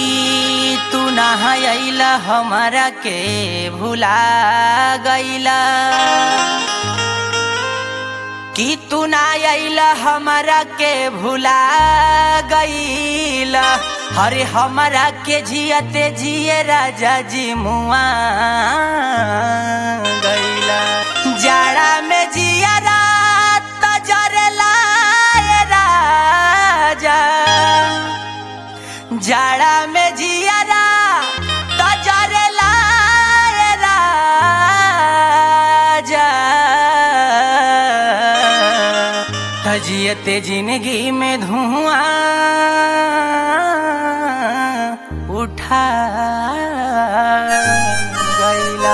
तू नहाइला हमारा के भुला गईला कि तू ना आइला हमारा के भुला गईला अरे हमारा के जियते जिए राजा जी मुआ गईला जाड़ा में जिया रात जरला ए राजा जाड़ा में जिया रात जरला ए राजा जियते जिंदगी में धुआं उठा गईला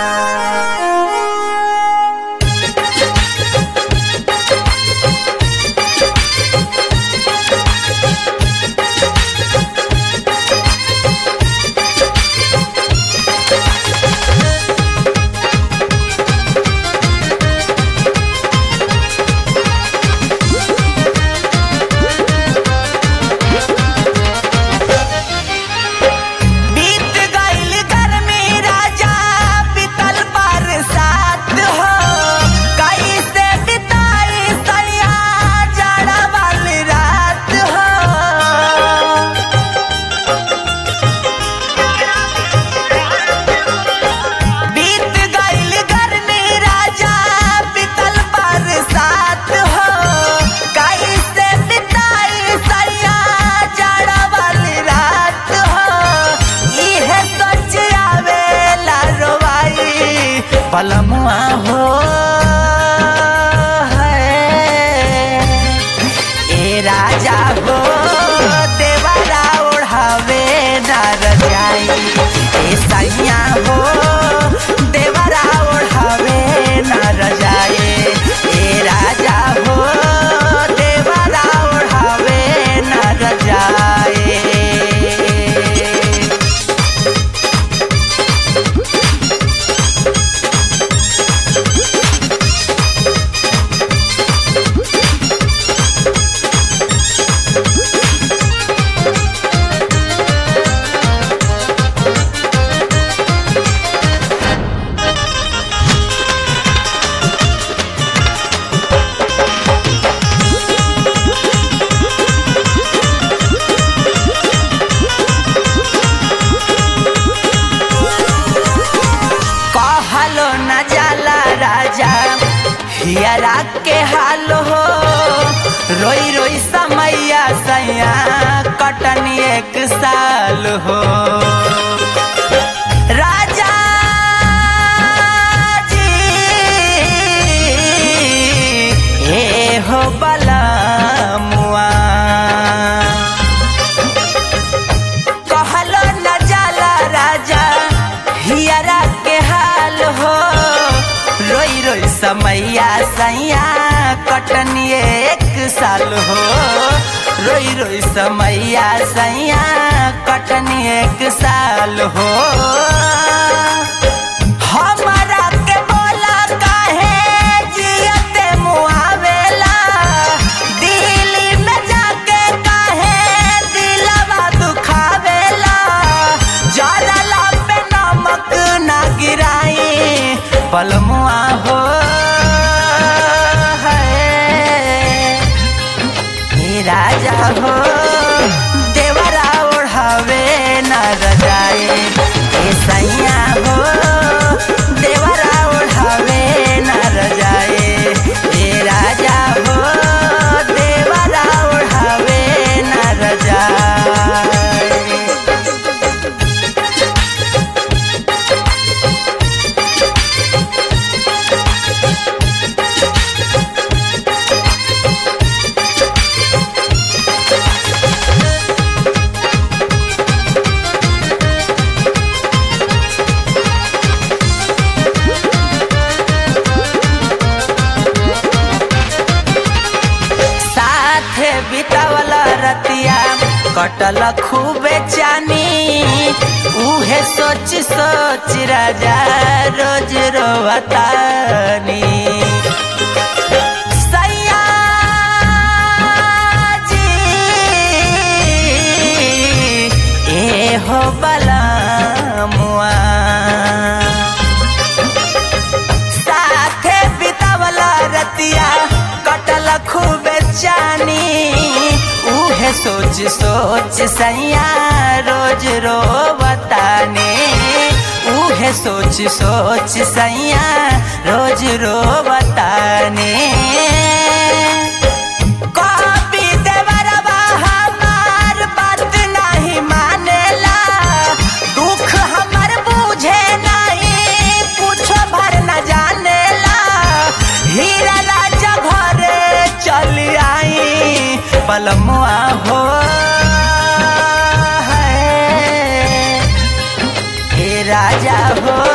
बीत गईल गर्मी राजा बीतल बरसात हो कैसे बिताई सैया जाड़ा वाली रात हो बीत गईल गर्मी राजा बीतल बरसात हो कैसे बिताई सैया जाड़ा वाली रात हो इहे सोच आवेला रोवाई पलमुआ हो है ए राजा हो देवारा ओढ़ावे न रजाई ए सैया हो देवारा ओढ़ावे न रजाई ए राजा हो देवारा ओढ़ावे न रजाई कहलो न जाला राजा हियरा के हाल हो रोई रोई समैया सैया कटन एक साल हो राजा जी ए हो बलमुआ कहलो न जाला राजा हियरा के हाल हो रोई रोई समैया सैया कटनी एक साल हो रोई रोई समैया सैया कटनी एक साल हो हमारा के बोला काहे जियते मुआवेला दिल्ली में जाके काहे दिलवा दुखावेला जरला पे नमक ना गिराई पलमुआ हो है हे राजा हो देवरा ओढ़ावे न रजाए हे सैया हो देवरा ओढ़ावे न रजाए हे राजा हो देवरा ओढ़ावे न रजाए साथे बितावल रतिया कटल खूबे चानी उहे सोच सोच राजा रोज रोवतानी सैया जी हो बलमुआ साथे बितावला रतिया कटल खूबे चानी उहे सोच सोच सैया रोज रो बताने उहे सोच सोच सैया रोज रो बताने कभी देवरबा हमार बात नहीं मानेला दुख हमर बुझे नहीं कुछो भर न जानेला हीरा राजा घरे चल आई पलमुआ हो है हे राजा हो